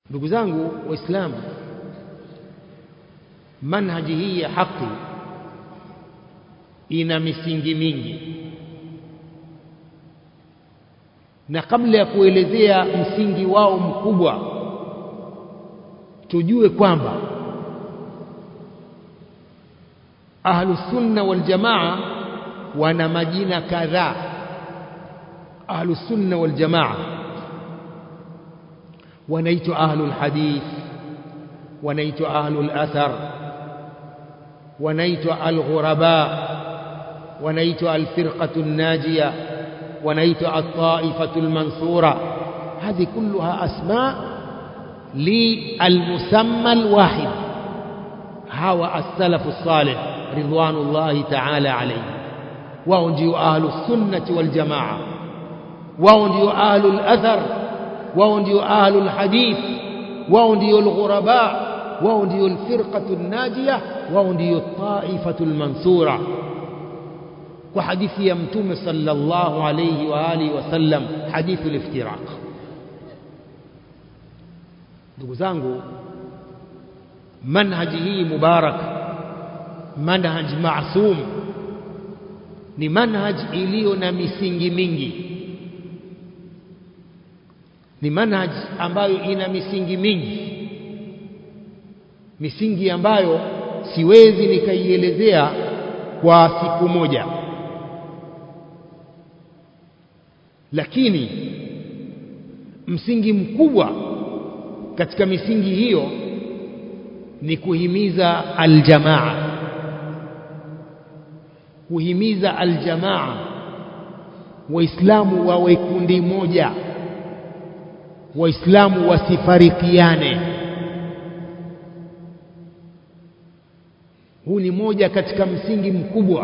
ndugu zangu waislamu manhaji hii ya haki ina misingi mingi na kabla ya kuelezea msingi wao mkubwa tujue kwamba ahlusunna waljamaa wana majina kadhaa ahlusunna waljamaa wanaitwa ahlul hadith wanaitwa ahlul athar wanaitwa alghuraba wanaitwa alfirqatu najiya wanaitwa altaifatu almansura هذه كلها أسماء للمسمى الواحد هو السلف الصالح رضوان الله تعالى عليه wao ndio ahlu sunnati wal jamaa wao ndio ahlu al-athar wao ndio ahlu al-hadith wao ndio al-ghuraba wao ndio al-firqatu an-najiyah wao ndio taifatu al-mansura kwa hadithi ya mtume sallallahu alayhi wa alihi wasallam hadithu al-iftiraq ndugu zangu manhaji hii mubarak manhaj maasum ni manhaj iliyo na misingi mingi ni manhaj ambayo ina misingi mingi misingi ambayo siwezi nikaielezea kwa siku moja lakini msingi mkubwa katika misingi hiyo ni kuhimiza aljamaa kuhimiza aljamaa waislamu wawe kundi moja waislamu wasifarikiane huu ni moja katika msingi mkubwa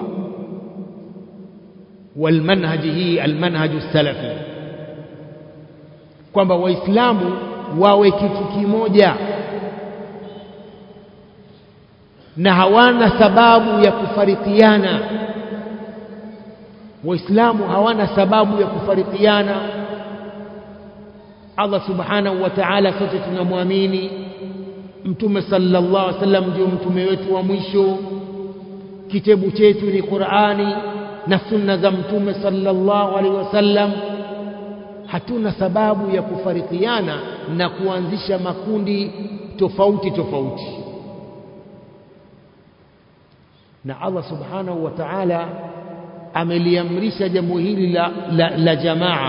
walmanhaji hii almanhaju salafi kwamba waislamu wawe kitu kimoja na hawana sababu ya kufarikiana waislamu hawana sababu ya kufarikiana Allah subhanahu wa ta'ala sote tunamwamini mtume sallallahu alaihi wasallam ndio mtume wetu wa mwisho kitabu chetu ni Qur'ani na sunna za mtume sallallahu alaihi wasallam hatuna sababu ya kufarikiana na kuanzisha makundi tofauti tofauti na Allah subhanahu wa ta'ala ameliamrisha jambo hili la, la, la jamaa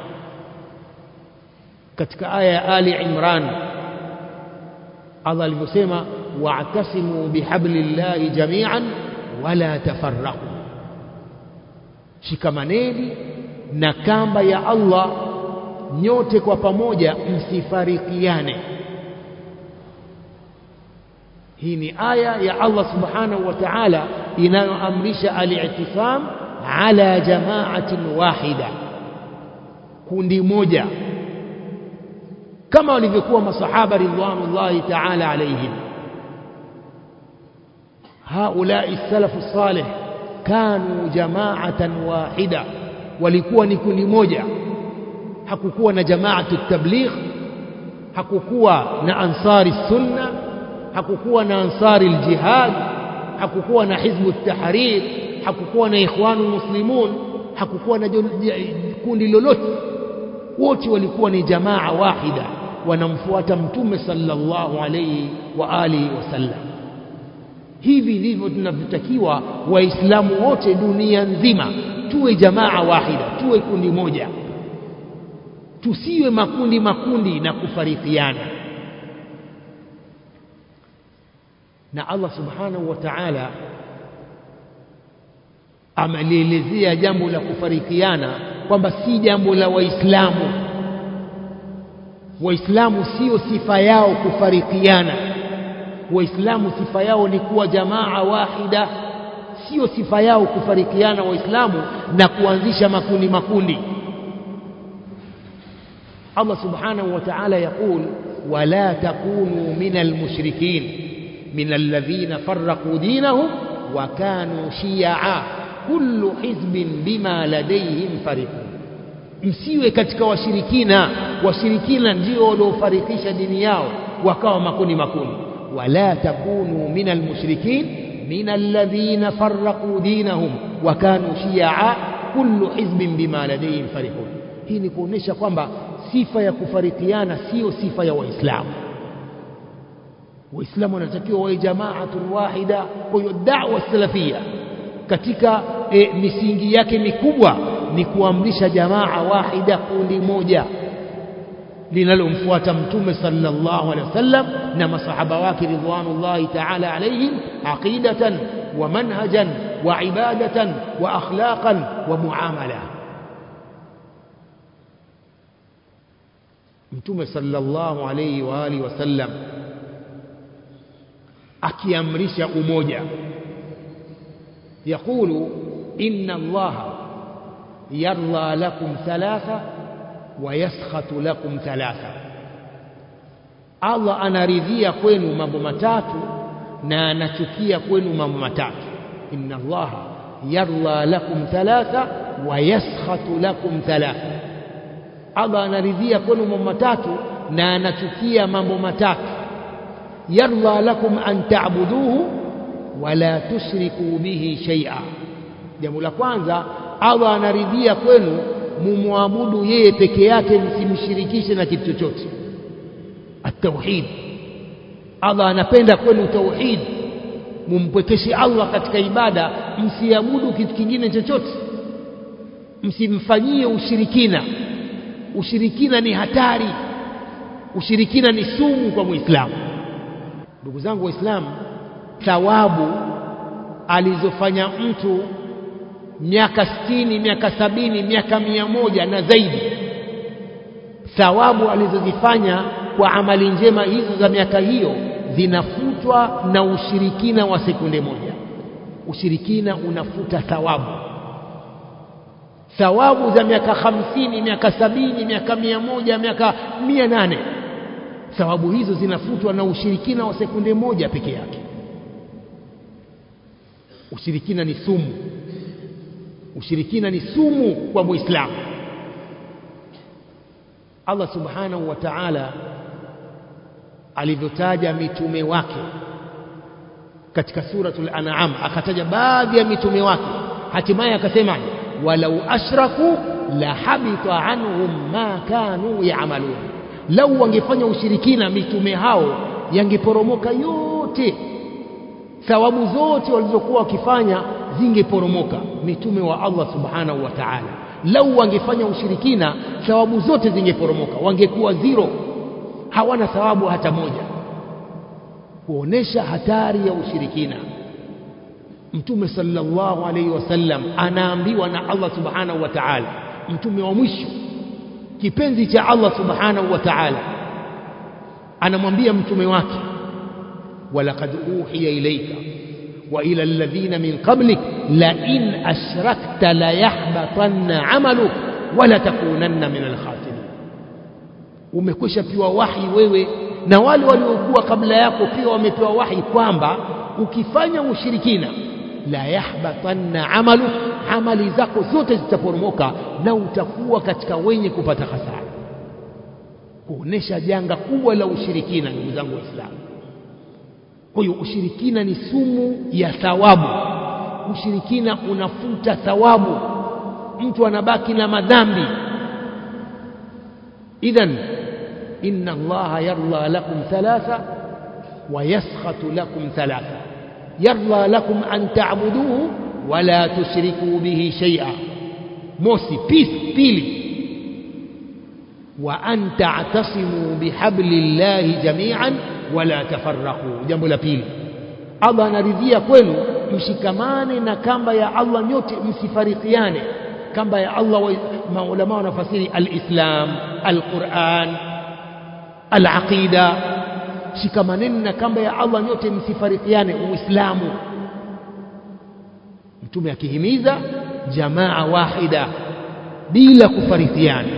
katika aya ya Ali Imran Allah alivyosema wa'tasimu bihablillahi jami'an wala tafarraqu shikamaneni na kamba ya Allah nyote kwa pamoja msifarikiane hii ni aya ya Allah subhanahu wa ta'ala inayoamrisha al-i'tisam ala jama'atin wahida kundi moja kama walivyokuwa masahaba ridwanullahi ta'ala alayhim haulai salafu salih kanu jama'atan wahida walikuwa ni kundi moja hakukuwa na jamaatu tabligh hakukuwa na ansari sunna hakukuwa na ansari aljihad hakukuwa na hizbu tahrir hakukuwa na ikhwanu muslimun hakukuwa na kundi lolote wote walikuwa ni jamaa wahida wanamfuata mtume sallallahu alayhi wa alihi wasallam hivi ndivyo tunavyotakiwa waislamu wote dunia nzima tuwe jamaa wahida tuwe kundi moja tusiwe makundi makundi na kufarikiana na Allah subhanahu wa ta'ala amelielezea jambo la kufarikiana kwamba si jambo la waislamu waislamu sio sifa yao kufarikiana waislamu sifa yao ni kuwa jamaa wahida sio sifa yao kufarikiana waislamu na kuanzisha makundi makundi Allah subhanahu wa ta'ala يقول ولا تكونوا من المشركين من الذين فرقوا دينهم وكانوا شيعا كل حزب بما لديهم فرحون msiwe katika washirikina washirikina ndio waliofarikisha dini yao wakawa makundi makundi wala takunu min almushrikin min alladhina farraqu dinahum wa kanu shi'a kullu hizbin bima ladayhim farihun hii ni kuonesha kwamba sifa ya kufarikiana sio sifa ya waislamu waislamu wanatakiwa wawe jamaatun wahida kwa hiyo da'wa salafia katika e, misingi yake mikubwa ni kuamrisha jamaa wahida kundi moja linalomfuata mtume sallallahu alaihi wasallam na masahaba wake ridwanullahi ta'ala alaihim aqidatan wa manhajan wa ibadatan wa akhlaqan wa muamala mtume sallallahu alaihi wa alihi wasallam akiamrisha umoja يقول إن الله يرضى لكم ثلاثة ويسخط لكم ثلاثة Allah anaridhia kwenu mambo matatu na anachukia kwenu mambo matatu inna allaha yarda lakum thalatha wa yaskhatu lakum thalatha Allah anaridhia kwenu mambo matatu na anachukia mambo matatu yarda lakum an ta'buduhu wala tushriku bihi shay'a jambo la kwanza Allah anaridhia kwenu mumwabudu yeye peke yake msimshirikishe na kitu chochote at-tauhid Allah anapenda kwenu tauhid mumpwekeshe Allah katika ibada msiabudu kitu kingine chochote msimfanyie ushirikina ushirikina ni hatari ushirikina ni sumu kwa muislamu ndugu zangu waislamu thawabu alizofanya mtu miaka sitini miaka sabini miaka mia moja na zaidi thawabu alizozifanya kwa amali njema hizo za miaka hiyo zinafutwa na ushirikina wa sekunde moja ushirikina unafuta thawabu thawabu za miaka hamsini miaka sabini miaka mia moja miaka mia nane thawabu hizo zinafutwa na ushirikina wa sekunde moja peke yake ushirikina ni sumu ushirikina ni sumu kwa muislamu Allah subhanahu wa ta'ala alivyotaja mitume wake katika suratul an'am akataja baadhi ya mitume wake hatimaye akasema walau ashraku la habita anhum ma kanu ya'malun lau wangefanya ushirikina mitume hao yangeporomoka yote thawabu zote walizokuwa wakifanya zingeporomoka mitume wa Allah subhanahu wa ta'ala lau wangefanya ushirikina thawabu zote zingeporomoka wangekuwa zero hawana thawabu hata moja kuonesha hatari ya ushirikina mtume sallallahu alaihi wasallam anaambiwa na Allah subhanahu wa ta'ala mtume wa mwisho kipenzi cha Allah subhanahu wa ta'ala anamwambia mtume wake walaqad uhiya ilayka wa ila alladhina min qablik la in ashrakta la yahbatanna amaluk wala takunanna min alkhasirin umekwisha piwa wahi wewe na wale waliokuwa kabla yako pia wamepewa wahi kwamba ukifanya ushirikina la yahbatanna amalu amali zako zote zitaporomoka na utakuwa katika wenye kupata hasara kuonesha janga kubwa la ushirikina ndugu zangu waislamu kwa hiyo ushirikina ni sumu ya thawabu ushirikina unafuta thawabu mtu anabaki na madhambi idhan inna allaha yarda lakum thalatha wa yaskhatu lakum thalatha yarda lakum an ta'buduhu wala tushriku bihi shay'a mosi peace pili wa an ta'tasimu bihablillahi jami'an wala tafarraqu jambo la pili Allah anaridhia kwenu mshikamane na kamba ya Allah nyote msifarikiane kamba ya Allah wa maulama wanafasiri alislam alquran alaqida shikamaneni na kamba ya Allah nyote msifarikiane uislamu mtume akihimiza jamaa wahida bila kufarikiana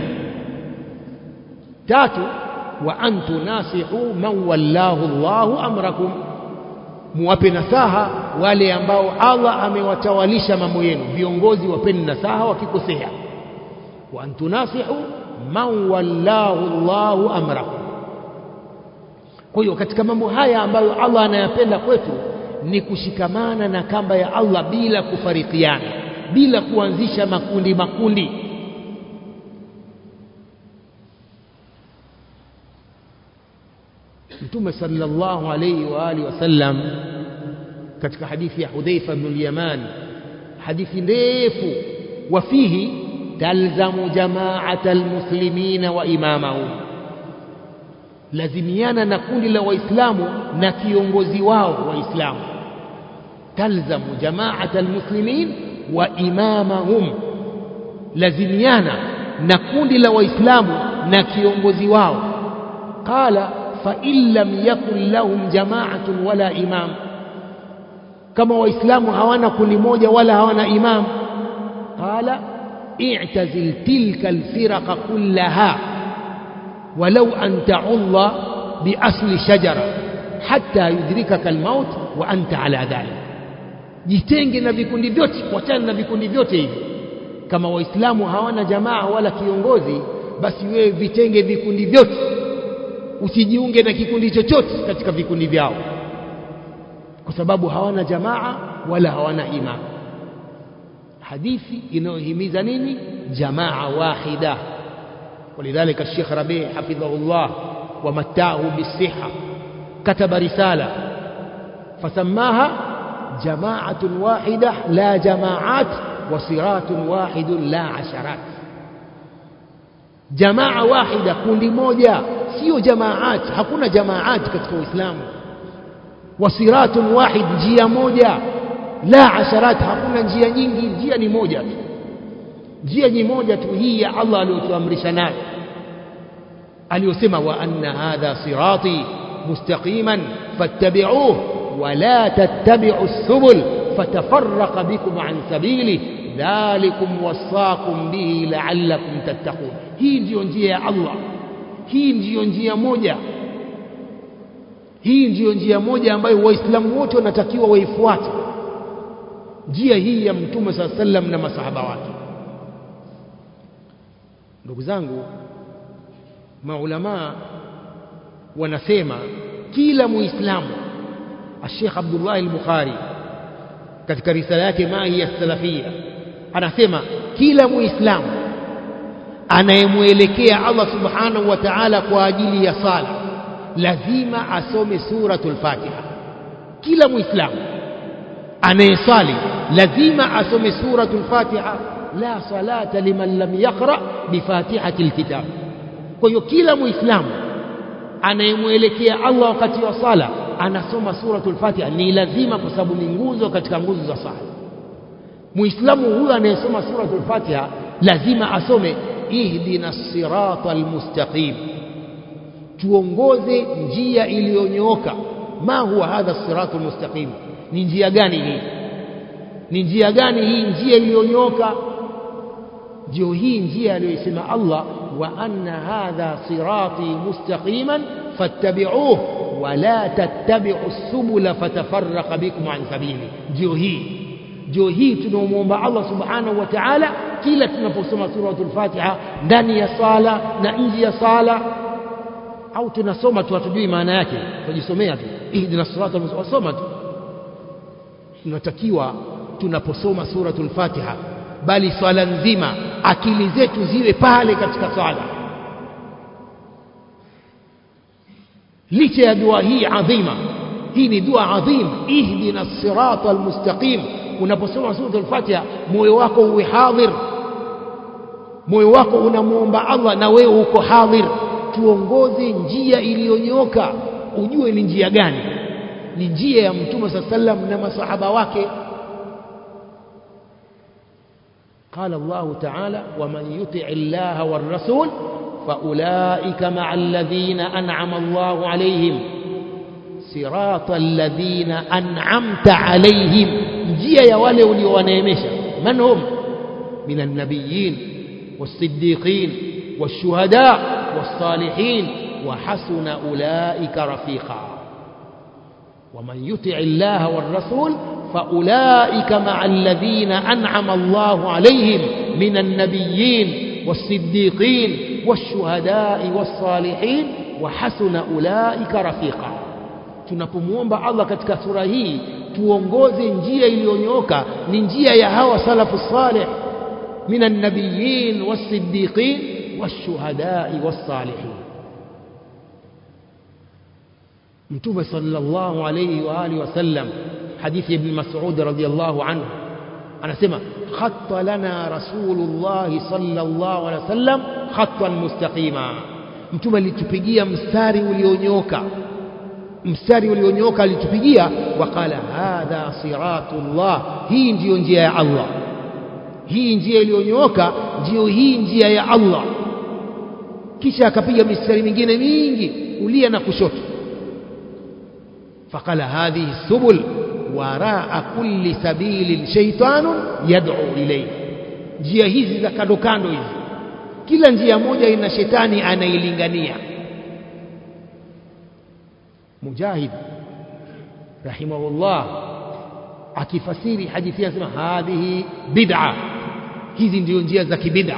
tatu wa an tunasihu man wallahu Allahu amrakum muwape nasaha wale ambao Allah amewatawalisha mambo yenu viongozi wapeni nasaha wakikosea wa an tunasihu man wallahu Allahu amrakum kwa hiyo katika mambo haya ambayo Allah anayapenda kwetu ni kushikamana na kamba ya Allah bila kufarikiana bila kuanzisha makundi makundi Mtume sallallahu alayhi wa alihi wasallam katika hadithi ya Hudhaifa ibn al-Yaman hadithi ndefu wafihi talzamu jama'ata almuslimina wa imamahum lazimiana na kundi la waislamu na kiongozi wao waislamu talzamu jama'ata almuslimin wa imamahum lazimiana na kundi la waislamu na kiongozi wao qala fa in lam yakun lahum jama'atun wala imam kama waislamu hawana kundi moja wala hawana imam qala i'tazil tilka alfirqa kullaha ولو أن تعض بأصل شجرة حتى يدركك الموت وأنت على ذلك jitenge na vikundi vyote wachana na vikundi vyote hivi kama waislamu hawana jamaa wala kiongozi basi wewe vitenge vikundi vyote usijiunge na kikundi chochote katika vikundi vyao kwa sababu hawana jamaa wala hawana imam hadithi inayohimiza nini jamaa wahida ولذلك الشيخ ربيع حفظه الله ومتعه بالصحة كتب رسالة فسماها جماعة واحدة لا جماعات وصراط واحد لا عشرات جماعة واحدة kundi moja sio jamaat hakuna jamaat katika Uislamu wasiratun wahid njia moja la asharat hakuna njia nyingi njia ni moja tu njia ni moja tu hii ya Allah aliyotuamrisha nayo aliyosema wa anna hadha sirati mustaqiman fattabi'uhu wa la tattabi'u subul fatafarraqa bikum an sabili dhalikum wasaqum bihi la'allakum tattaqun hii ndiyo njia ya Allah hii ndiyo njia moja hii ndiyo njia moja ambayo waislamu wote wanatakiwa waifuate njia hii ya mtume saa sallam na masahaba wake ndugu zangu maulamaa wanasema kila muislamu Sheikh Abdullah al-Bukhari katika risala yake mahi ya salafia anasema kila muislamu anayemwelekea Allah subhanahu wa ta'ala kwa ajili ya sala lazima asome suratul Fatiha kila muislamu anayesali lazima asome suratul Fatiha la salata liman lam yaqra bifatihati alkitab kwa hiyo kila muislamu anayemwelekea Allah wakati wa sala anasoma suratul Fatiha ni lazima kwa sababu ni nguzo katika nguzo za sala muislamu huyo anayesoma suratul Fatiha lazima asome ihdina sirata almustaqim tuongoze njia iliyonyooka ma huwa hadha siratu almustaqim ni njia gani hii ni njia gani hii njia iliyonyooka ndio hii njia aliyosema Allah wa anna hadha sirati mustaqiman fattabi'uhu wa la tattabi'u subula fatafarraqa bikum an sabili ndio hii ndio hii tunaomwomba Allah subhanahu wa ta'ala kila tunaposoma suratul Fatiha ndani ya sala na nje ya sala au tunasoma tu hatujui maana yake tujisomea tu ihdina siratal mustaqim wasoma tu tunatakiwa tunaposoma suratul Fatiha bali swala nzima akili zetu ziwe pale katika swala licha ya dua hii adhima hii ni dua adhim ihdina sirata almustaqim unaposoma suratul Fatiha moyo wako uwe hadhir moyo wako unamwomba Allah na wewe uko hadhir tuongoze njia iliyonyoka ujue ni njia gani ni njia ya mtume saa sallam na masahaba wake قال الله تعالى ومن يطع الله والرسول فأولئك مع الذين أنعم الله عليهم صراط الذين أنعمت عليهم njia ya wale uliowaneemesha man hum min النبيين والصديقين والشهداء والصالحين وحسن أولئك رفيقا ومن يطع الله والرسول فأولئك مع الذين أنعم الله عليهم من النبيين والصديقين والشهداء والصالحين وحسن أولئك رفيقا tunapomwomba Allah katika sura hii tuongoze njia iliyonyoka ni njia ya hawa salafu salih min annabiyin wasiddiqin washuhadai wassalihin mtume sallallahu alayhi wa alihi wasallam hadithi ibn Mas'ud radhiyallahu anhu anasema khatta lana rasulullah sallallahu alayhi wasallam khattan mustaqima mtume alitupigia mstari ulionyoka mstari ulionyoka alitupigia waqala hadha siratullah hii ndiyo njia ya Allah hii njia iliyonyooka ndiyo hii njia ya Allah kisha akapiga mistari mingine mingi kulia na kushoto faqala hadhihi subul waraa kulli sabilin shaytanun yad'u ilayhi njia hizi za kando kando hizi kila njia moja ina shetani anailingania mujahid rahimahullah akifasiri hadithi anasema hadhihi bid'a hizi ndio njia za kibid'a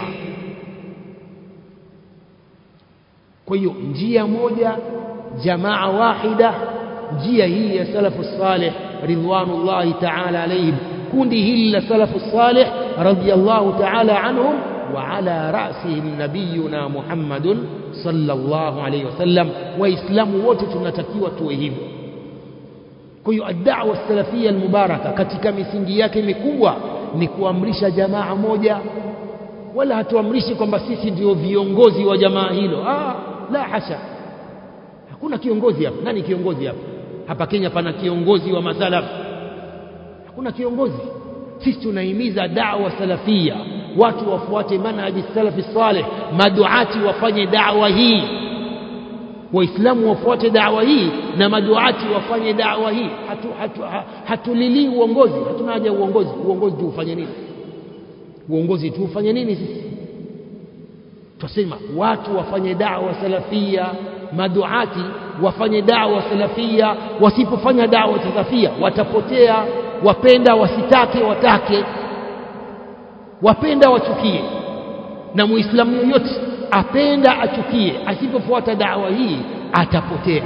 kwa hiyo njia moja jamaa wahida njia hii ya salafu salih ridwanullahi ta'ala alayhim kundi hili la salafu salih radiyallahu ta'ala anhum wa ala ra'sihim nabiyuna Muhammadun sallallahu alayhi wasallam waislamu wote tunatakiwa tuwe hivyo kwa hiyo ad-da'wa salafia al-mubaraka katika misingi yake mikubwa ni kuamrisha jamaa moja wala hatuamrishi kwamba sisi ndio viongozi wa jamaa hilo ah la hasha hakuna kiongozi hapa nani kiongozi hapa hapa Kenya pana kiongozi wa masalaf hakuna kiongozi sisi tunahimiza da'wa salafia watu wafuate manhaji salafi salih maduati wafanye da'wa hii waislamu wafuate da'wa hii na maduati wafanye da'wa hii hatu, hatu, hatulilii uongozi hatuna haja ya uongozi uongozi tu ufanye nini uongozi tu ufanye nini sisi tusema watu wafanye da'wa salafia maduati wafanye da'wa salafia wasipofanya da'wa salafia watapotea wapenda wasitake watake wapenda wachukie na muislamu yoyote apenda achukie asipofuata da'wa hii atapotea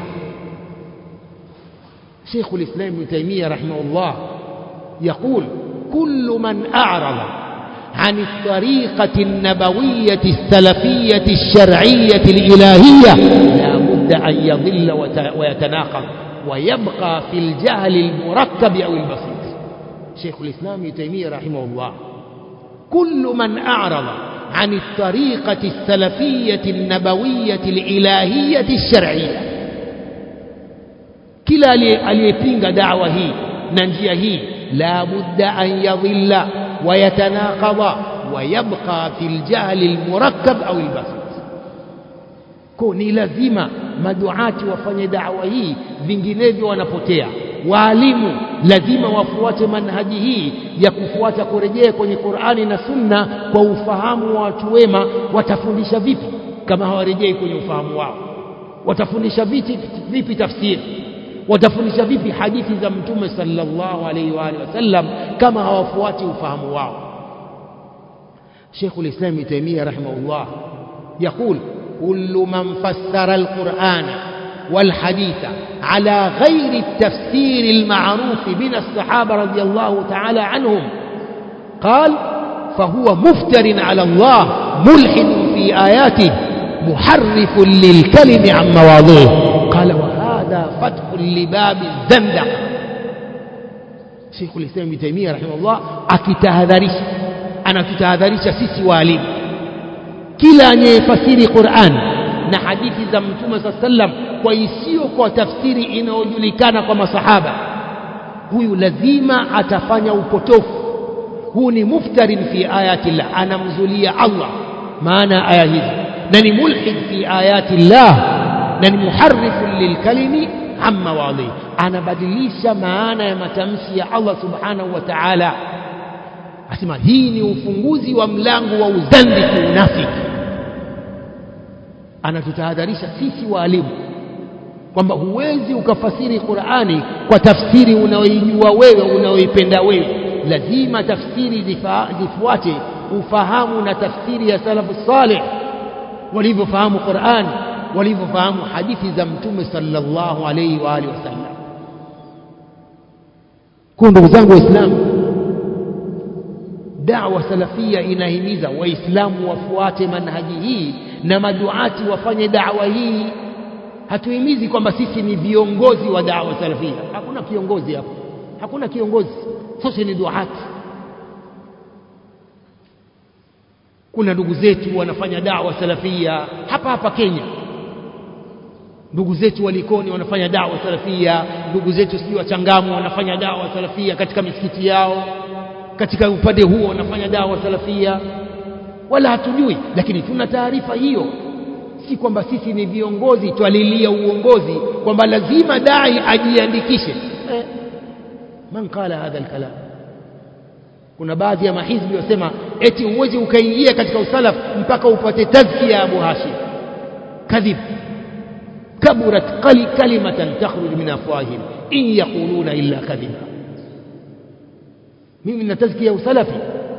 شيخ الإسلام ابن تيمية رحمه الله يقول كل من أعرض عن الطريقة النبوية السلفية الشرعية الإلهية لا بد أن يضل ويتناقض ويبقى في الجهل المركب أو البسيط شيخ الإسلام ابن تيمية رحمه الله كل من أعرض عن الطريقة السلفية النبوية الإلهية الشرعية kila aliyepinga dawa hii na njia hii la budda an yadhilla wa yatanaqadha wa yabqa fil jahli almurakkab au albasit ko ni lazima maduati wafanye dawa hii vinginevyo wanapotea waalimu lazima wafuate manhaji hii ya kufuata kurejea kwenye Qur'ani na Sunna kwa ufahamu wa watu wema watafundisha vipi kama hawarejei kwenye ufahamu wao watafundisha vipi vipi tafsiri watafundisha vipi hadithi za mtume sallallahu alaihi wa alihi wasallam kama hawafuati ufahamu wao Sheikh al-Islam Ibn Taymiyyah rahimahullah يقول كل من فسر القرآن والحديث على غير التفسير المعروف من الصحابة رضي الله تعالى عنهم قال فهو مفتر على الله ملحد في آياته محرف للكلم عن مواضعه قال وهذا فتح لباب الزندق شيخ الإسلام ابن تيمية رحمه الله akitahadharisha anatutahadharisha sisi walimu kila anayefasiri Qur'an na hadithi za Mtume صلى sallam kwa isiyo kwa tafsiri inayojulikana kwa masahaba huyu lazima atafanya upotofu huu ni muftarin fi ayati llah anamzulia Allah maana aya hizi na ni mulhid fi ayati llah na ni muharrifun lilkalimi amma wadhi anabadilisha maana ya matamshi ya Allah subhanahu wa ta'ala asema hii ni ufunguzi wa mlango wa uzandiki unafiki anatutahadharisha sisi waalimu kwamba huwezi ukafasiri Qur'ani kwa tafsiri unaoijua wewe unaoipenda wewe lazima tafsiri zifuate ufahamu na tafsiri ya salafu salih walivyofahamu Qur'an walivyofahamu hadithi za mtume sallallahu alayhi wa alihi wasallam kwa ndugu zangu waislamu da'wa salafia inahimiza waislamu wafuate manhaji hii na maduati wafanye da'wa hii hatuhimizi kwamba sisi ni viongozi wa da'wa salafia hakuna kiongozi hapo hakuna kiongozi sote ni duati kuna ndugu zetu wanafanya da'wa salafia hapa hapa Kenya ndugu zetu walikoni wanafanya da'wa salafia ndugu zetu sijui wachangamu wanafanya da'wa salafia katika misikiti yao katika upande huo wanafanya da'wa salafia wala hatujui lakini tuna taarifa hiyo si kwamba sisi ni viongozi twalilia uongozi kwamba lazima dai ajiandikishe eh, man qala hadha alkalam kuna baadhi ya mahizbi wasema eti uwezi ukaingia katika usalaf mpaka upate tazkia ya Abu Hashim kadhib kaburat qali kalimatan takhruj min afwahihim in yaquluna illa kadhiba mimi na tazkia ya usalafi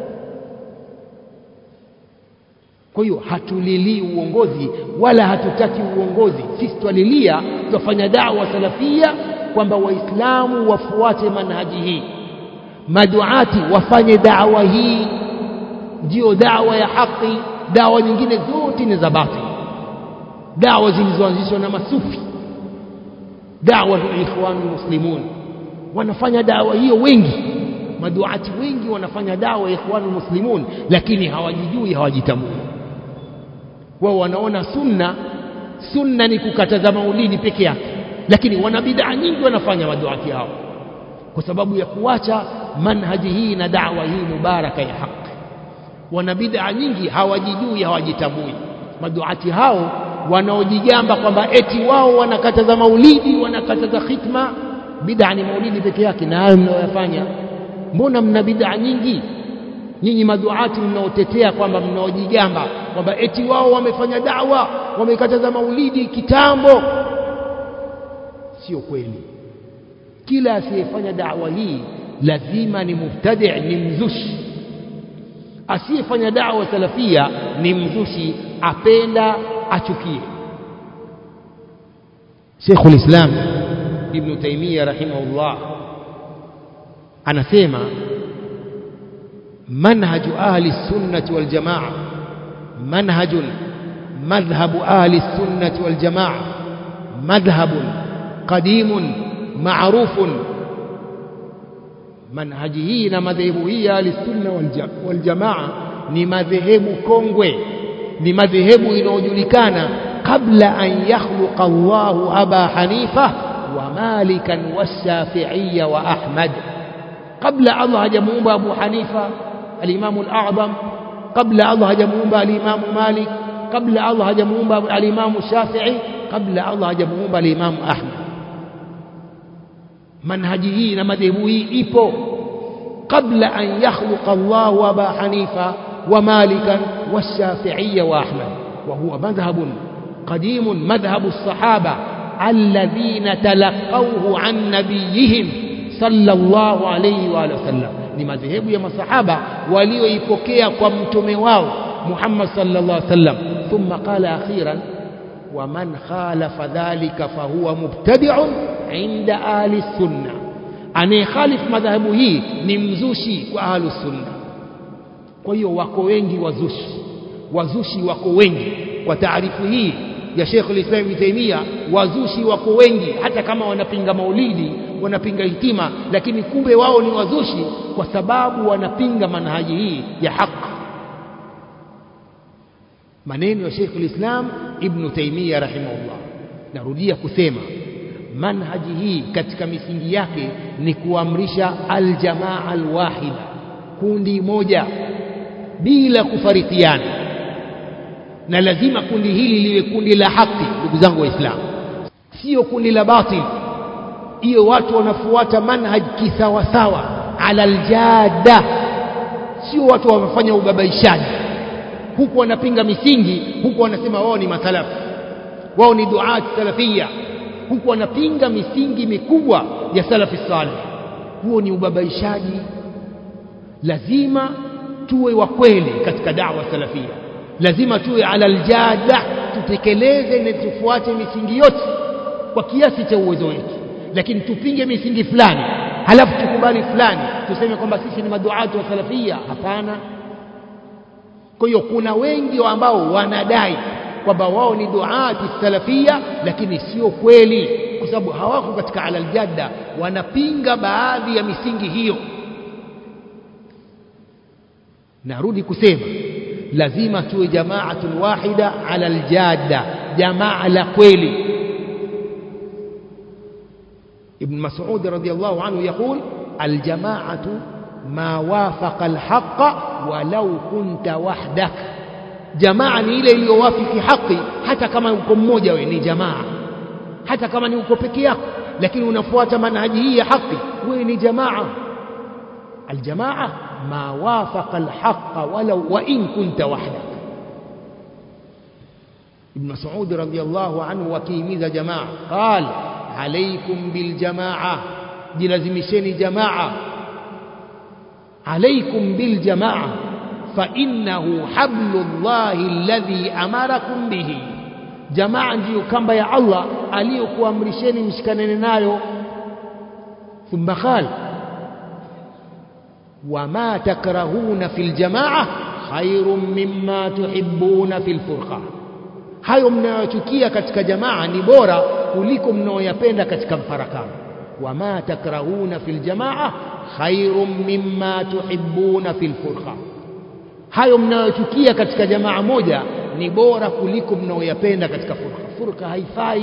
kwa hiyo hatulilii uongozi wala hatutaki uongozi sisi twalilia twafanya dawa salafia kwamba waislamu wafuate manhaji hii maduati wafanye dawa hii ndio dawa ya haki dawa nyingine zote ni za batili dawa zilizoanzishwa na masufi dawa ya ikhwanu muslimun wanafanya dawa hiyo wengi maduati wengi wanafanya dawa ya ikhwanu muslimun lakini hawajijui hawajitambui wao wanaona sunna sunna ni kukataza maulidi peke yake lakini wana bid'a nyingi wanafanya maduati hao kwa sababu ya kuacha manhaji hii na da'wa hii mubaraka ya haki wana bid'a nyingi hawajijui hawajitambui maduati hao wanaojigamba kwamba eti wao wanakataza maulidi wanakataza khitma bid'a ni maulidi peke yake na hayo mnayoyafanya mbona mna bid'a nyingi nyinyi maduati mnaotetea kwamba mnaojigamba kwamba eti wao wamefanya dawa wamekataza maulidi kitambo sio kweli kila asiyefanya dawa hii lazima ni mubtadi ni mzushi asiyefanya dawa salafia ni mzushi apenda achukie Sheikhul Islam Ibn Taymiyyah rahimahullah anasema منهج أهل السنة والجماعة منهج مذهب أهل السنة والجماعة مذهب قديم معروف منهجه na madhehebu hii ahli sunna wal jamaa ni madhehebu kongwe ni madhehebu inayojulikana kabla an yakhluqa Allahu Aba Hanifa wa Malikan washafi'iyya wa Ahmad kabla Allah hajamuumba Abu Hanifa الإمام الأعظم قبل الله هجمومبا الإمام مالك قبل الله هجمومبا الإمام الشافعي قبل الله هجمومبا الإمام أحمد منهجه نمذهبه إيبو قبل أن يخلق الله أبا حنيفة ومالكا والشافعي وأحمد وهو مذهب قديم مذهب الصحابة الذين تلقوه عن نبيهم صلى الله عليه وآله وسلم ni madhehebu ya masahaba walioipokea kwa mtume wao Muhammad sallallahu alaihi wasallam thumma qala akhiran wa man khalafa dhalika fahuwa mubtadi'un inda ahli sunna anayekhalif madhehebu hii ni mzushi kwa ahli sunna kwa hiyo wako wengi wazushi wazushi wako wengi kwa taarifu hii ya Sheikh al-Islam Ibn Taymiyyah wazushi wako wengi hata kama wanapinga maulidi wanapinga hitima lakini kumbe wao ni wazushi kwa sababu wanapinga manhaji hii ya haki maneno ya Sheikh al-Islam Ibn Taymiyyah rahimahullah narudia kusema manhaji hii katika misingi yake ni kuamrisha aljamaa alwahida kundi moja bila kufarikiana na lazima kundi hili liwe kundi la haki ndugu zangu waislamu sio kundi la batil hiyo watu wanafuata manhaj kisawasawa ala aljada sio watu wamefanya ubabaishaji huku wanapinga misingi huku wanasema wao ni masalafu wao ni duat salafia huku wanapinga misingi mikubwa ya salafi salih huo ni ubabaishaji lazima tuwe wa kweli katika dawa salafia lazima tuwe ala aljada tutekeleze na tufuate misingi yote kwa kiasi cha uwezo wetu lakini tupinge misingi fulani halafu tukubali fulani tuseme kwamba sisi ni maduatu wa salafia hapana kwa hiyo kuna wengi ambao wanadai kwamba wao ni duati salafia lakini sio kweli kwa sababu hawako katika ala aljadda wanapinga baadhi ya misingi hiyo narudi kusema lazima tuwe jamaatun wahida ala aljadda jamaa la kweli ابن مسعود رضي الله عنه يقول الجماعة ما وافق الحق ولو كنت وحدك jamaa ni ile iliyowafiki haki hata kama uko mmoja wewe ni jamaa hata kama ni uko peke yako lakini unafuata manhaji hii ya haki wewe ni jamaa aljamaa ma wafaqa alhaqa walau wa in kunta wahdak ibn mas'ud radiyallahu anhu wakihimiza jamaa qal alaykum biljamaa jilazimisheni jamaa alaykum biljamaa فإنه حبل الله الذي أمركم به jamaa ndiyo kamba ya Allah aliyokuamrisheni mshikanene nayo thumma qal wama takrahuna fil jamaa khairun mimma tuhibbuna fil furqa hayo mnayochukia katika jamaa ni bora kuliko mnayoyapenda katika mfarakano wama takrahuna fil jamaa khairun mimma tuhibbuna fil furqa hayo mnayochukia katika jamaa moja ni bora kuliko mnaoyapenda katika furqa furqa haifai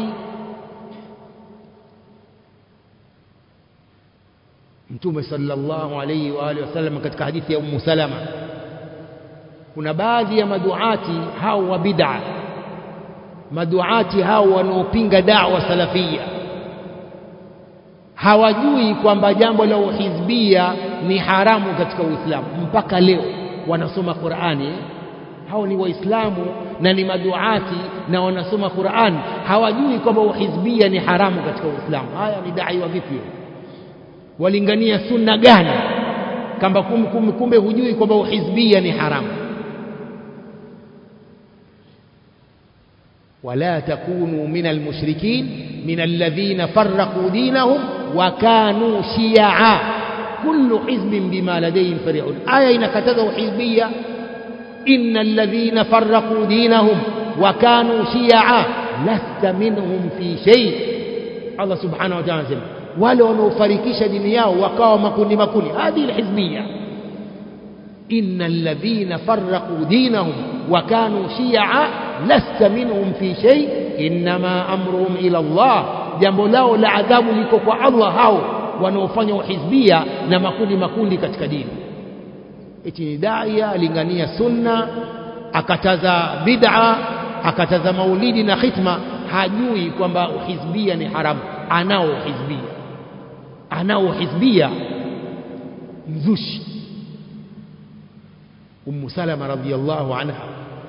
mtume sallallahu alayhi wa alihi wasallam katika hadithi ya ummu salama kuna baadhi ya maduati hao wa bid'a maduati hao wanaopinga da'wa salafia hawajui kwamba jambo la uhizbia ni haramu katika Uislamu mpaka leo wanasoma Qur'ani hao ni waislamu na ni maduati na wanasoma Qur'an hawajui kwamba uhizbia ni haramu katika Uislamu haya ni dai wa vipi walingania sunna gani kamba kumbe, kumbe hujui kwamba uhizbia ni haramu ولا تكونوا من المشركين من الذين فرقوا دينهم وكانوا شيعا كل حزب بما لديهم فرحون آية إنكتذوا حزبية إن الذين فرقوا دينهم وكانوا شيعا لست منهم في شيء الله سبحانه وتعالى سمع ولو نفركش دنياه وقاوا مكوني مكوني هذه الحزبية إن الذين فرقوا دينهم وكانوا شيعا لست منهم في شيء إنما أمرهم إلى الله jambo lao la adhabu liko kwa Allah hao wanaofanya uhizbia na makundi makundi katika dini eti ni daia alingania sunna akataza bid'a akataza maulidi na khitma hajui kwamba uhizbia ni haramu anao uhizbia anao uhizbia mzushi ummu salama radhiyallahu anha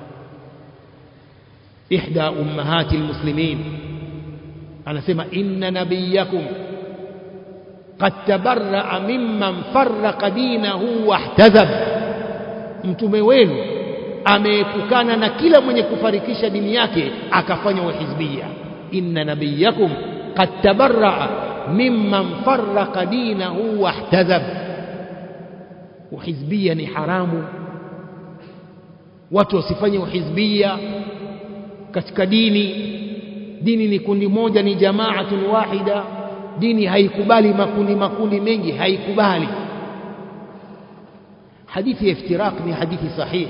ihda ummahati almuslimin anasema inna nabiyakum qad tabarra'a mimman farraqa dinahu wahtazab mtume wenu ameepukana na kila mwenye kufarikisha dini yake akafanya uhizbia inna nabiyakum qad tabarra'a mimman farraqa dinahu wahtazab uhizbia ni haramu watu wasifanye uhizbia katika dini dini ni kundi moja ni jamaatun wahida dini haikubali makundi makundi mengi haikubali hadithi ya iftiraq ni hadithi sahihi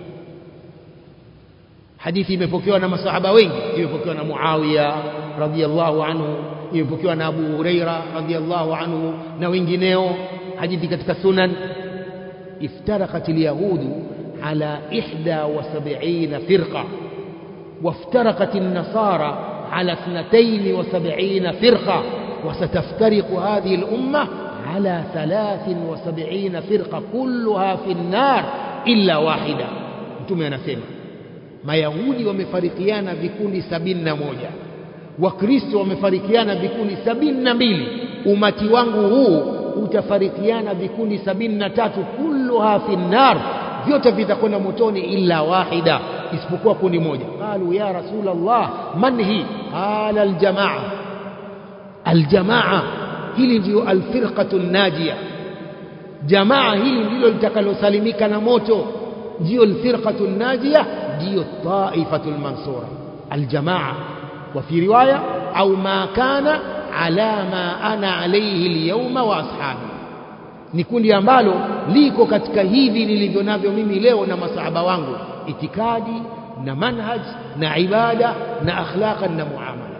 hadithi imepokewa na masahaba wengi imepokewa na Muawiya radhiyallahu anhu imepokewa na Abu Huraira radhiyallahu anhu na wengineo hadithi katika sunan افترقت اليهود على إحدى وسبعين فرقة وافترقت النصارى على اثنتين وسبعين فرقة وستفترق هذه الأمة على ثلاث وسبعين فرقة كلها في النار إلا واحدة mtume anasema mayahudi wamefarikiana vikundi sabini na moja wakristo wamefarikiana vikundi sabini na mbili umati wangu huu utafarikiana vikundi sabini na tatu kulluha fi nnar vyote vitakwenda motoni illa wahida isipokuwa kundi moja qalu ya rasul Allah man hi qala aljamaa aljamaa hili ndio alfirqatu najia jamaa hili ndilo litakalosalimika na moto ndio alfirqatu najia ndio taifatu almansura aljamaa وفي رواية أو ما كان على ما أنا عليه اليوم وأصحابي ni kundi ambalo liko katika hivi nilivyo navyo mimi leo na masahaba wangu itikadi na manhaj na ibada na akhlaqan na muamala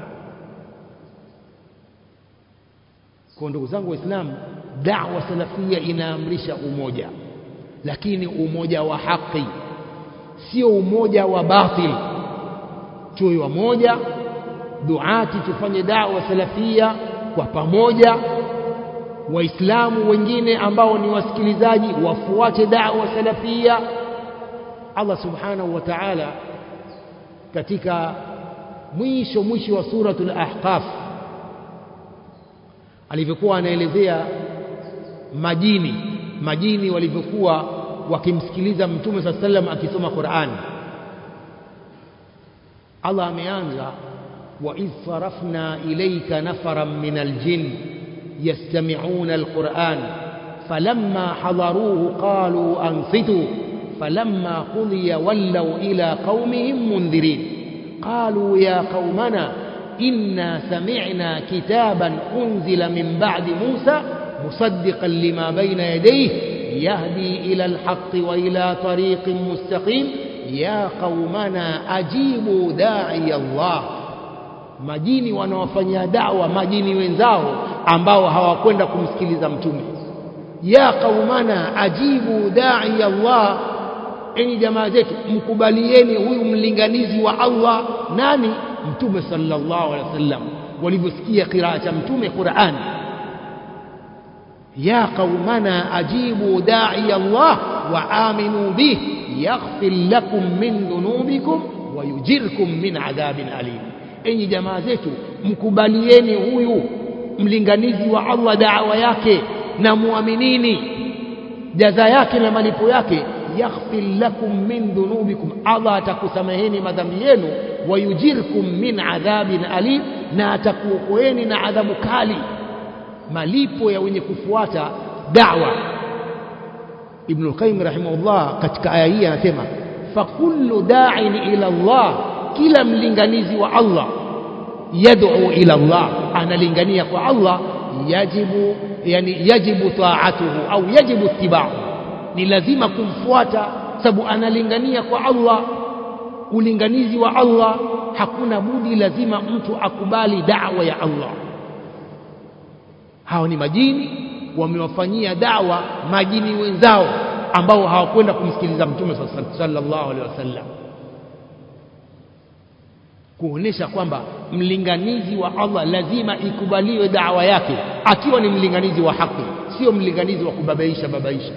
kwa ndugu zangu waislamu da'wa salafia inaamrisha umoja lakini umoja wa haki sio umoja wa batil tuwe wamoja duati tufanye da'wa salafia kwa pamoja waislamu wengine ambao ni wasikilizaji wafuate da'wa salafia Allah subhanahu wa ta'ala katika mwisho mwisho wa suratul ahqaf alivyokuwa anaelezea majini majini walivyokuwa wakimsikiliza mtume saa sallam akisoma Qur'an Allah ameanza wa idh sarafna ilayka nafaran min aljin yastami'una alquran falamma hadaruhu qalu ansitu falamma qudiya wallaw ila qaumihim mundhirin qalu ya qaumana inna sami'na kitaban unzila min ba'di musa musaddiqan lima bayna yadayhi يهدي إلى الحق وإلى طريق مستقيم يا قومنا أجيبوا داعي الله majini wanaofanyia dawa majini wenzao ambao hawakwenda kumsikiliza mtume ya qaumana ajibu dai Allah enyi jamaa zetu mkubalieni huyu mlinganizi wa Allah nani mtume sallallahu alaihi wasallam walivyosikia qiraa cha mtume Qur'an يا قومنا أجيبوا داعي الله وآمنوا به يغفر لكم من ذنوبكم ويجركم من عذاب أليم enyi jamaa zetu mkubalieni huyu mlinganizi wa Allah da'wa yake na muaminini jaza yake na malipo yake yaghfir lakum min dhunubikum Allah atakusameheni madhambi yenu wayujirkum min adhabin alim na atakuokoeni na adhabu kali malipo ya wenye kufuata da'wa Ibn al-Qayyim rahimahullah katika aya hii anasema fakullu da'in ila Allah kila mlinganizi wa Allah yad'u ila Allah analingania kwa Allah yajibu yani yajibu ta'atuhu au yajibu ittiba'u ni lazima kumfuata sababu analingania kwa Allah ulinganizi wa Allah hakuna budi lazima mtu akubali da'wa ya Allah hao ni majini wamewafanyia dawa majini wenzao ambao hawakwenda kumsikiliza mtume sallallahu alaihi wasallam kuonesha kwamba mlinganizi wa Allah lazima ikubaliwe dawa yake akiwa ni mlinganizi wa haki sio mlinganizi wa kubabaisha babaisha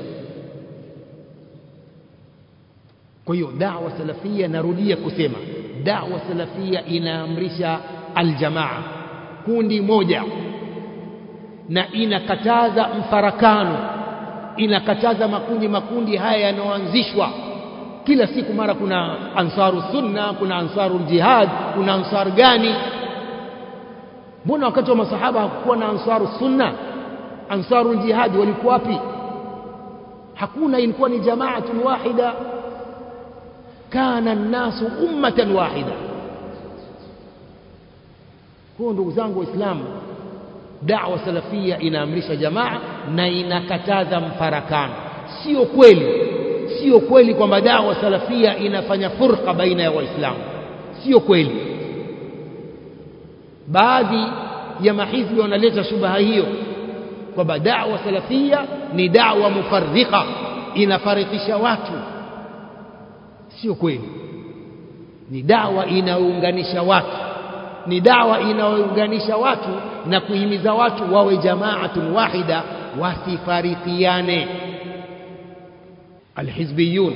kwa hiyo dawa salafia narudia kusema dawa salafia inaamrisha aljamaa kundi moja na inakataza mfarakano inakataza makundi makundi haya yanayoanzishwa kila siku mara kuna ansaru sunna kuna ansaru jihad kuna ansar gani mbona wakati wa masahaba hakukuwa na ansaru sunna ansaru jihad walikuwa wapi hakuna ilikuwa ni jamaatun wahida kana nnasu ummatan wahida kwa ndugu zangu waislamu da'wa salafia inaamrisha jamaa na inakataza mfarakano sio kweli sio kweli kwamba da'wa salafia inafanya furqa baina ya waislamu sio kweli baadhi ya mahizbi wanaleta shubaha hiyo kwamba da'wa salafia ni da'wa mufarriqa inafarikisha watu sio kweli ni dawa inayounganisha watu ni dawa inayounganisha watu na kuhimiza watu wawe jamaatun wahida wasifarikiane alhizbiyun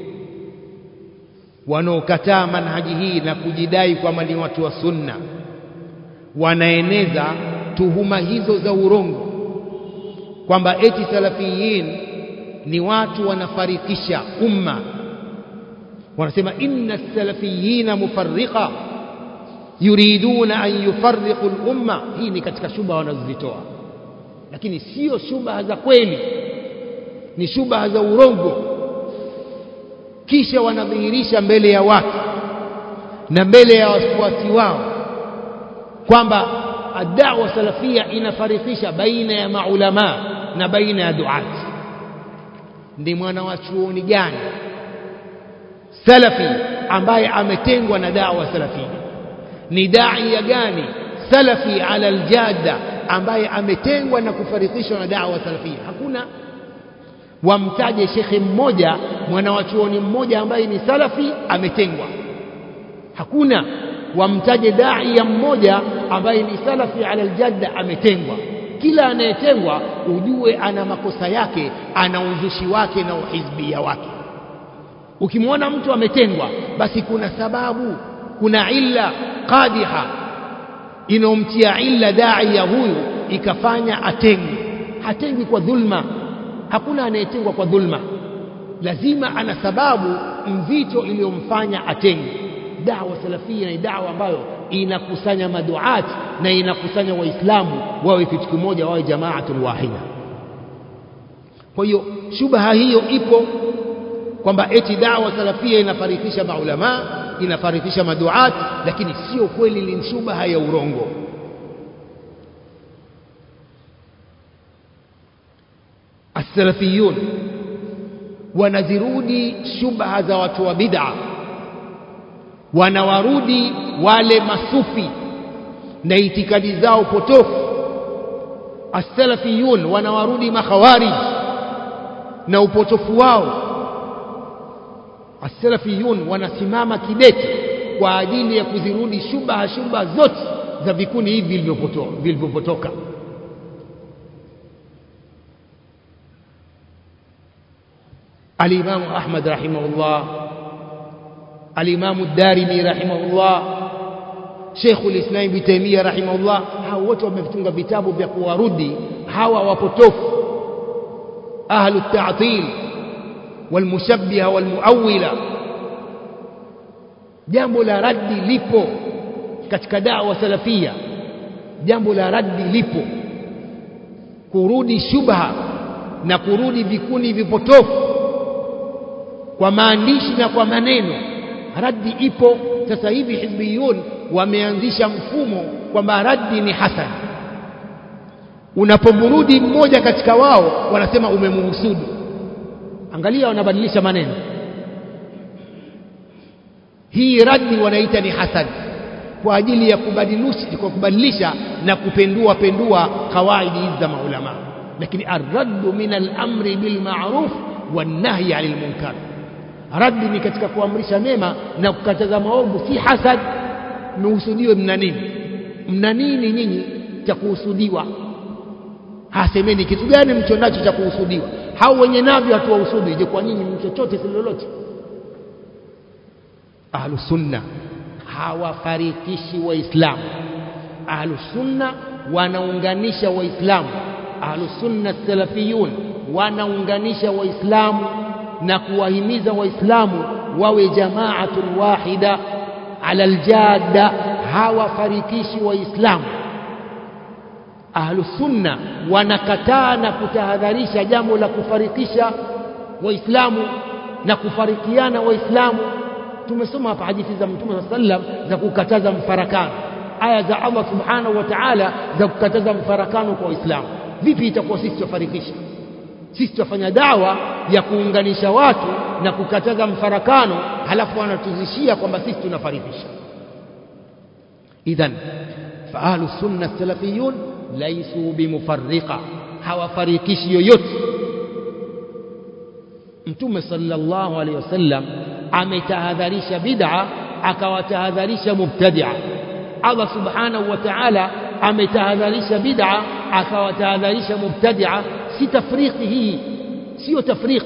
wanaokataa manhaji hii na kujidai kwamba ni watu wa sunna wanaeneza tuhuma hizo za urongo kwamba eti salafiyin ni watu wanafarikisha umma wanasema inna salafiyina mufarriqa yuriduna an yufarriqu lumma hii ni katika shubha wanazozitoa lakini sio shubha za kweli ni shubha za urongo kisha wanadhihirisha mbele ya watu na mbele ya wafuasi wao kwamba adawa salafia inafarikisha baina ya maulamaa na baina ya duati ni mwana wa chuoni gani salafi ambaye ametengwa na dawa salafia ni daia gani salafi ala aljada ambaye ametengwa na kufarikishwa na dawa salafia hakuna wamtaje shekhe mmoja mwana wa chuoni mmoja ambaye ni salafi ametengwa hakuna wamtaje daia mmoja ambaye ni salafi ala aljadda ametengwa kila anayetengwa ujue ana makosa yake ana uzushi wake na uhizbia wake ukimwona mtu ametengwa basi kuna sababu kuna illa qadiha inaomtia illa daia huyu ikafanya atengwe hatengwi kwa dhulma hakuna anayetengwa kwa dhulma lazima ana sababu mzito iliyomfanya atengwe dawa salafia ni dawa ambayo inakusanya maduat na inakusanya waislamu wawe kitu kimoja wawe jamaatul wahida kwa hiyo shubha hiyo ipo kwamba eti dawa salafia inafarikisha maulama inafarikisha maduat lakini sio kweli ni shubha ya urongo السلفيون wanazirudi shubha za watu wa bid'a wanawarudi wale masufi na itikadi zao potofu as-salafiyun wanawarudi makhawarij na upotofu wao as-salafiyun wanasimama kidete kwa ajili ya kuzirudi shubha shubha zote za vikundi hivi vilivyopotoka الإمام أحمد رحمه الله الإمام الدارمي رحمه الله شيخ الإسلام ابن تيمية رحمه الله hao wote wametunga vitabu vya kuwarudi hawa wapotofu ahlu at-ta'til walmushabbiha walmuawwila jambo la raddi lipo katika dawa salafia jambo la raddi lipo kurudi shubha na kurudi vikundi vipotofu kwa maandishi na kwa maneno raddi ipo sasa hivi hizbiyun wameanzisha mfumo kwamba raddi ni hasan unapomrudi mmoja katika wao wanasema umemhusudu angalia wanabadilisha maneno hii raddi wanaita ni hasan kwa ajili ya kubadilisha, kwa kubadilisha na kupendua pendua kawaidi hizi za maulama lakini arraddu min al-amri bil ma'ruf wan nahyi 'anil munkar raddi ni katika kuamrisha mema na kukataza maovu si hasad mhusudiwe mna nini mna nini nyinyi cha kuhusudiwa hasemeni kitu gani mcho nacho cha kuhusudiwa hao wenye navyo hatuwahusudi je kwa nyinyi mchochote si lolote ahlu sunna hawafarikishi waislamu ahlu sunna wanaunganisha waislamu ahlu sunna salafiyun wanaunganisha waislamu na kuwahimiza waislamu wawe jamaatul wahida ala aljadda hawafarikishi waislamu ahlu sunna wanakataa na kutahadharisha jambo la kufarikisha waislamu na kufarikiana waislamu tumesoma hapa hadithi za mtume saa sallam za kukataza mfarakano aya za Allah subhanahu wa ta'ala za kukataza mfarakano kwa waislamu vipi itakuwa sisi tufarikisha sisi tutafanya dawa ya kuunganisha watu na kukataza mfarakano halafu wanatuzishia kwamba sisi tunafarikisha idhan fa ahlu sunna salafiyun laisu bimufarriqa hawafarikishi yoyote mtume sallallahu alaihi wasallam ametahadharisha bid'a akawatahadharisha mubtadi'a Allah subhanahu wa ta'ala ametahadharisha bid'a akawatahadharisha mubtadi'a si tafriki hii sio tafriq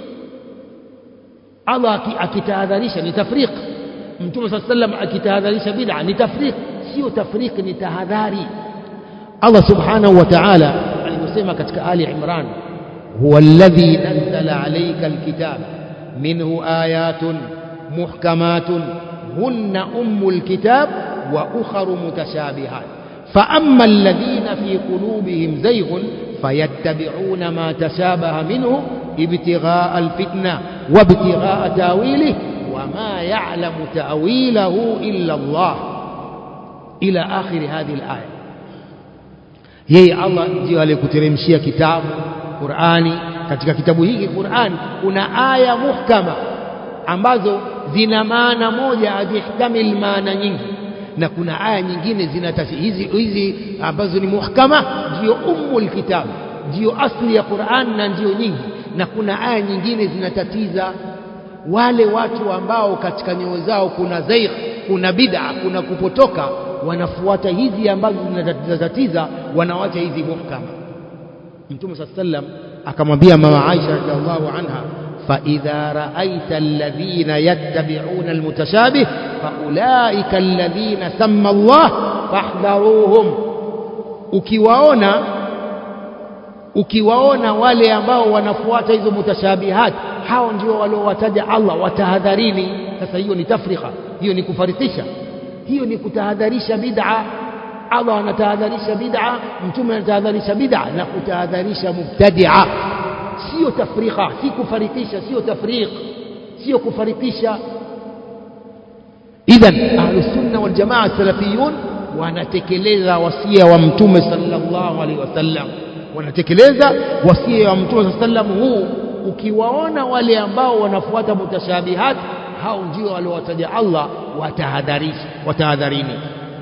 Allah akitahadharisha ni tafriq mtume صلى الله عليه وسلم akitahadharisha bid'a ni tafriq sio tafriq ni tahadhari Allah subhanahu wa ta'ala alivyosema katika Ali Imran huwa alladhi nazzala نزل عليك الكتاب منه آيات محكمات هن أم الكتاب وأخر متشابهات فأما الذين في قلوبهم زيغ فيتبعون ما تشابه منه ابتغاء الفتنة وابتغاء تاويله وما يعلم تأويله إلا الله إلى آخر هذه الآية yeye Allah ndio aliyekuteremshia kitabu Qur'ani katika kitabu hiki Qur'ani kuna aya muhkama ambazo zina maana moja hazihtamil maana nyingi na kuna aya nyingine zina hizi hizi ambazo ni muhkama ndio ummul kitab ndio asli ya Qur'an na ndio nyingi na kuna aya nyingine zinatatiza wale watu ambao katika nyoyo zao kuna zaigh kuna bid'a kuna kupotoka wanafuata hizi ambazo zinatatiza wanawacha hizi muhkama Mtume صلى الله عليه akamwambia mama Aisha radhiallahu anha فإذا رأيت الذين يتبعون المتشابه فأولئك الذين سمى الله فاحذروهم ukiwaona ukiwaona wale ambao wanafuata hizo mutashabihat hao ndio waliowataja Allah watahadharini sasa hiyo ni tafrika hiyo ni kufarikisha hiyo ni kutahadharisha bid'a Allah anatahadharisha bid'a mtume anatahadharisha bid'a na kutahadharisha mubtadi'a sio tafrika si kufarikisha sio tafriq sio kufarikisha idhan ahlus sunna wal jamaa salafiyun wanatekeleza wasia wa mtume sallallahu alaihi wasallam wanatekeleza wasia wa mtume sallallahu huu ukiwaona wale ambao wanafuata mutashabihat hao ndio waliowataja Allah watahadharisha watahadharini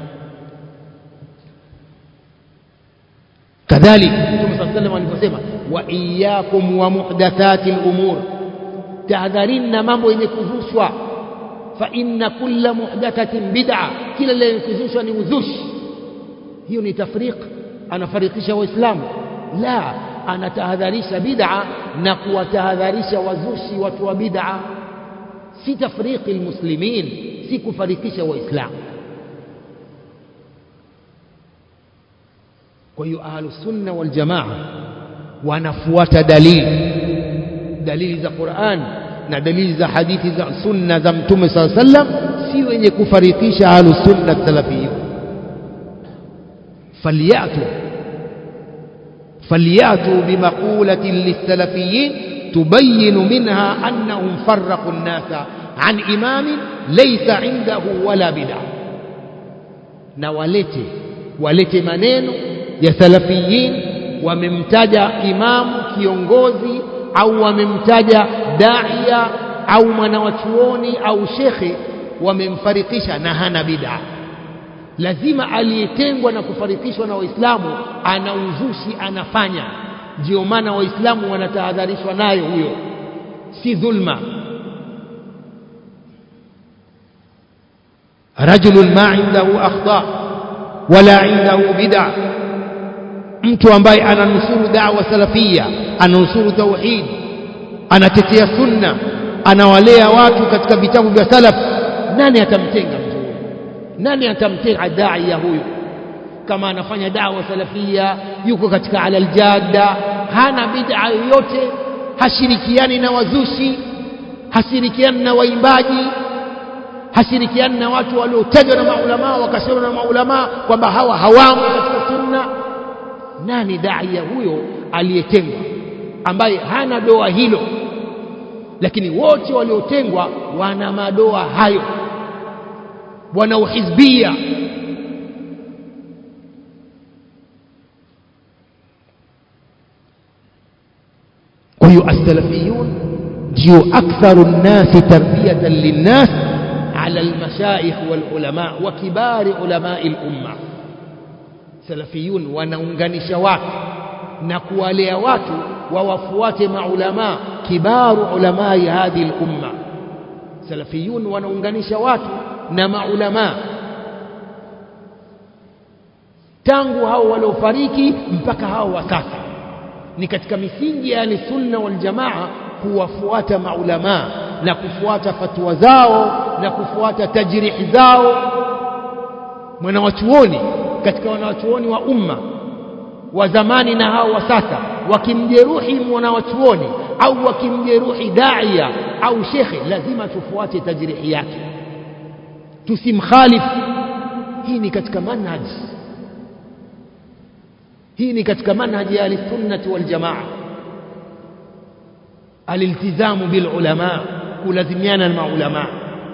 kadhalika mtume sallallahu alaihi wasallam aliposema wa iyyakum wa muhdathati al-umur tahadharini na mambo yenye kuzushwa fa inna kulla muhdathatin bid'a kila lenye kuzushwa ni uzushi hiyo ni tafriq anafarikisha waislamu la anatahadharisha bid'a na kuwatahadharisha wazushi watu wa bid'a si tafriqi almuslimin si kufarikisha waislamu kwa hiyo ahlus sunna wal jamaa wanafuata dalili dalili za Qur'an na dalili za hadithi za sunna za mtume saa sallam si wenye kufarikisha ahlus sunna salafiyun falyatu فلياتوا بمقولة للسلفيين تبين منها أنهم فرقوا الناس عن إمام ليس عنده ولا بدع نوالته walete maneno ya salafiyin wamemtaja imamu kiongozi au wamemtaja daia au mwanawachuoni au shekhe wamemfarikisha na hana bid'a lazima aliyetengwa na kufarikishwa na waislamu ana uzushi anafanya ndio maana waislamu wanatahadharishwa nayo huyo si dhulma rajulun ma indahu akhta wala indahu bid'a mtu ambaye ananusuru da'wa salafia ananusuru tauhid anatetea sunna anawalea watu katika vitabu vya salaf nani atamtenga mtu huyo nani atamtenga daia huyo kama anafanya dawa salafia yuko katika ala aljadda hana bid'a yoyote hashirikiani na wazushi hashirikiani na waimbaji hashirikiani na watu waliotajwa na maulama wakasema na maulama kwamba hawa hawamo katika sunna nani daia huyo aliyetengwa ambaye hana doa hilo lakini wote waliotengwa wana madoa hayo wana uhizbia kwa hiyo as-salafiyun ndio aktharu nnasi tarbiyatan linnas ala almashaikh walulama wa kibari ulamai lumma salafiyun wanaunganisha watu na kuwalea watu wawafuate maulama kibaru ulamai hadhihi lumma salafiyun wanaunganisha watu na maulama tangu hao waliofariki mpaka hao wa sasa ni katika misingi ya sunna wal jamaa kuwafuata maulama na kufuata fatwa zao na kufuata tajrihi zao mwanawachuoni katika wanawachuoni wa umma wa zamani na hao wa sasa wakimjeruhi mwanawachuoni au wakimjeruhi daia au shekhe lazima tufuate tajrihi yake tusimkhalifu hii ni katika manhaji hii ni katika manhaji ya ahlisunnati waljamaa aliltizamu bilulama kulazimiana na maulamaa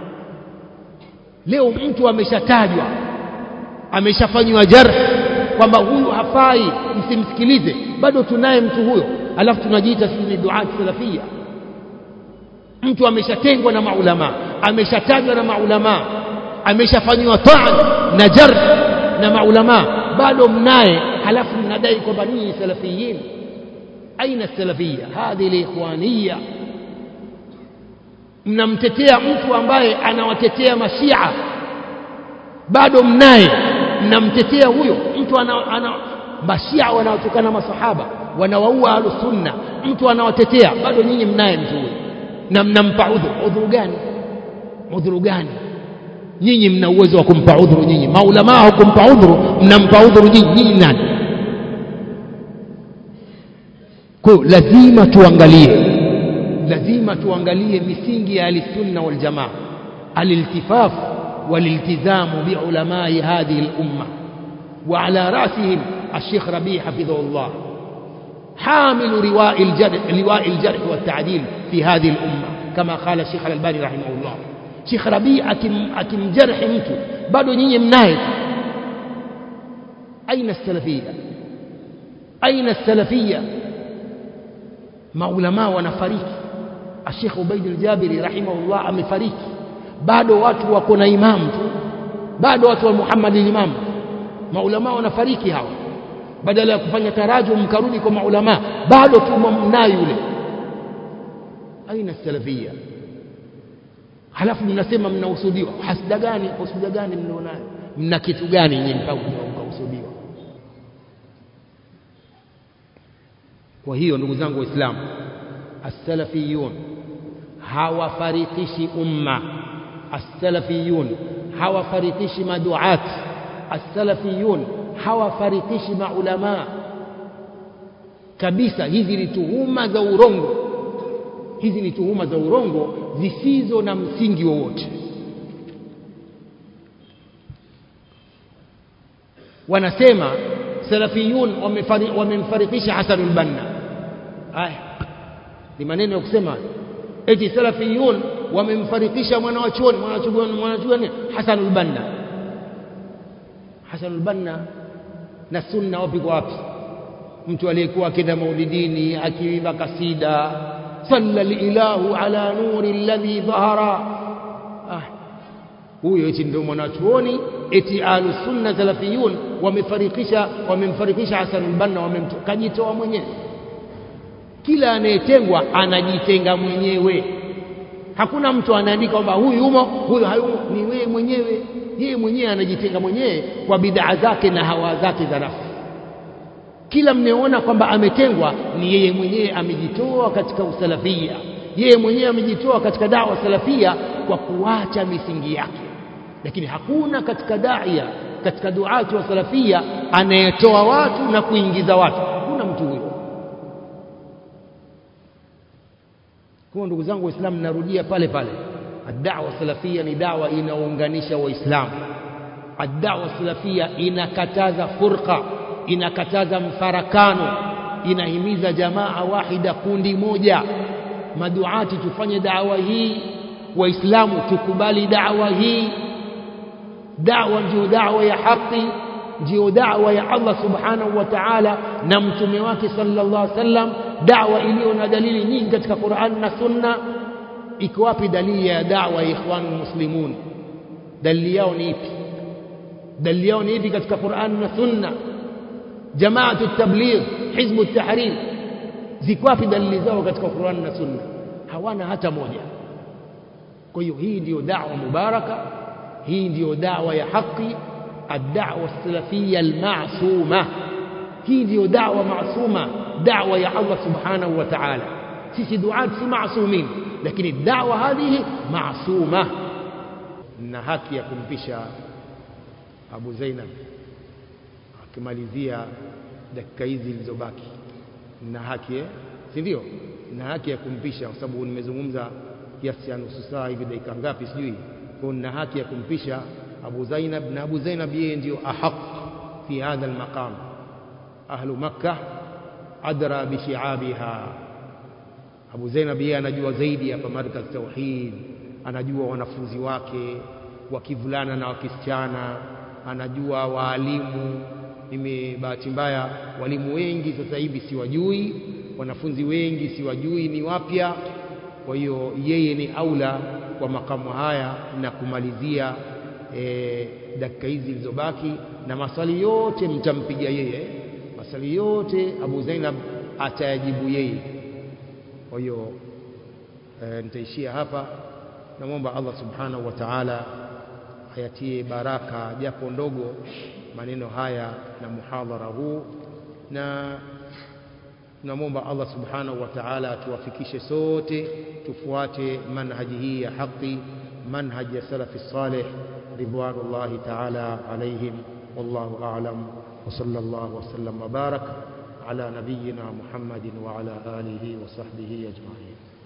leo mtu ameshatajwa ameshafanywa jarh kwamba huyu hafai msimsikilize bado tunaye mtu huyo alafu tunajiita sisi ni duati salafia mtu ameshatengwa na maulama ameshatajwa na maulama ameshafanywa taan na jarh na maulama bado mnaye halafu mnadai kwamba ninyi salafiyin aina salafia hadhi liikhwaniya mnamtetea mtu ambaye anawatetea mashia bado mnaye mnamtetea huyo mtu ana, ana mashia wanaotokana masahaba wanawaua ahlusunna mtu anawatetea bado nyinyi mnaye mtu huyo na mnampa udhuru udhuru gani udhuru gani nyinyi mna uwezo wa kumpa udhuru nyinyi maulamaa hukumpa udhuru mnampa udhuru nyinyi nyinyi nani kwa hiyo lazima tuangalie lazima tuangalie misingi ya ahlisunna waljamaa aliltifaf والالتزام بعلماء هذه الأمة وعلى رأسهم الشيخ ربيع حفظه الله حامل رواء الجرح, لواء الجرح والتعديل في هذه الأمة كما قال الشيخ الألباني رحمه الله شيخ ربيع أكم, أكم جرح mtu bado nyinyi mnaye أين السلفية أين السلفية maulamaa wanafariki الشيخ عبيد الجابري رحمه الله amefariki bado watu wako na imamu tu bado watu wa Muhammad imam maulama wanafariki hawa badala ya kufanya tarajum mkarudi kwa maulama bado tu mnayo yule aina salafia halafu mnasema mnahusudiwa hasida gani husuda gani mnaonayo mna kitu gani nyinyi mpaka mkahusudiwa kwa hiyo ndugu zangu waislamu as-salafiyun hawafarikishi umma السلفيون hawafarikishi maduat as-salafiyun hawafarikishi maulama kabisa hizi ni tuhuma za urongo hizi ni tuhuma za urongo zisizo na msingi wowote wanasema salafiyun wamemfarikisha Hasan al-Banna haya ni maneno ya kusema eti salafiyun wamemfarikisha mwana wa chuoni mwana wa chuoni Hasan al-Banna Hasan al-Banna na sunna wapi kwa wapi mtu aliyekuwa akenda maulidini akiimba kasida salla lilahu ala nuri alladhi dhahara ah huyo eti ndio mwanachuoni eti ahlus sunna salafiyun wamefarikisha wamemfarikisha Hasan al-Banna wamemkajitoa mwenyewe kila anayetengwa anajitenga mwenyewe hakuna mtu anaandika kwamba huyu yumo huyu hayumo ni wewe mwenyewe yeye mwenyewe anajitenga mwenyewe kwa bid'a zake na hawa zake za nafsi kila mnayeona kwamba ametengwa ni yeye mwenyewe amejitoa katika usalafia yeye mwenyewe amejitoa katika dawa salafia kwa kuacha misingi yake lakini hakuna katika daia katika duati wa salafia anayetoa watu na kuingiza watu hakuna mtu huyo kwa ndugu zangu waislamu narudia pale pale ad-da'wa salafia ni dawa inaunganisha waislamu ad-da'wa salafia inakataza furqa inakataza mfarakano inahimiza jamaa wahida kundi moja maduati tufanye dawa hii waislamu tukubali dawa hii dawa ndio dawa ya haki ndio dawa ya Allah subhanahu wa ta'ala na mtume wake sallallahu alaihi wasallam dawa iliyo na dalili nyingi katika Qur'an na Sunna iko wapi dalili ya dawa ya ikhwanul muslimun dalili yao ni ipi dalili yao ni ipi katika Qur'an na Sunna jamaatu tabligh hizbu tahrir ziko wapi dalili zao katika Qur'an na Sunna hawana hata moja kwa hiyo hii ndiyo dawa mubaraka hii ndiyo dawa ya haki الدعوة السلفية المعصومة هي ديو دعوة معصومة دعوة يا الله سبحانه وتعالى سيسي دعاة سي معصومين لكن الدعوة هذه معصومة نهاكي يكون بشا أبو زينب akimalizia dakika hizi zilizobaki na haki eh si ndio na haki ya kumpisha kwa sababu nimezungumza kiasi cha nusu saa hivi dakika ngapi sijui kwa na haki ya kumpisha Abu Zainab na Abu Zainab yeye ndio ahaq fi hadha almaqam ahlu makkah adra bi shi'abiha Abu Zainab yeye anajua zaidi hapa markaz tauhid anajua wanafunzi wake wa kivulana na wa kisichana anajua waalimu mimi bahati mbaya walimu wengi sasa hivi siwajui wanafunzi wengi siwajui ni wapya kwa hiyo yeye ni aula kwa makamu haya na kumalizia e, dakika hizi zilizobaki na maswali yote mtampiga yeye maswali yote Abu Zainab atayajibu yeye kwa hiyo e, nitaishia hapa namwomba Allah subhanahu wa ta'ala ayatie baraka japo ndogo maneno haya na muhadhara huu na tunamwomba Allah subhanahu wa ta'ala atuwafikishe sote tufuate manhaji hii ya haki manhaji ya salafi salih ridwanullahi ta'ala alaihim wallahu a'lam wa sallallahu wa sallam wa barak ala nabiyyina Muhammadin wa ala alihi wa sahbihi ajma'in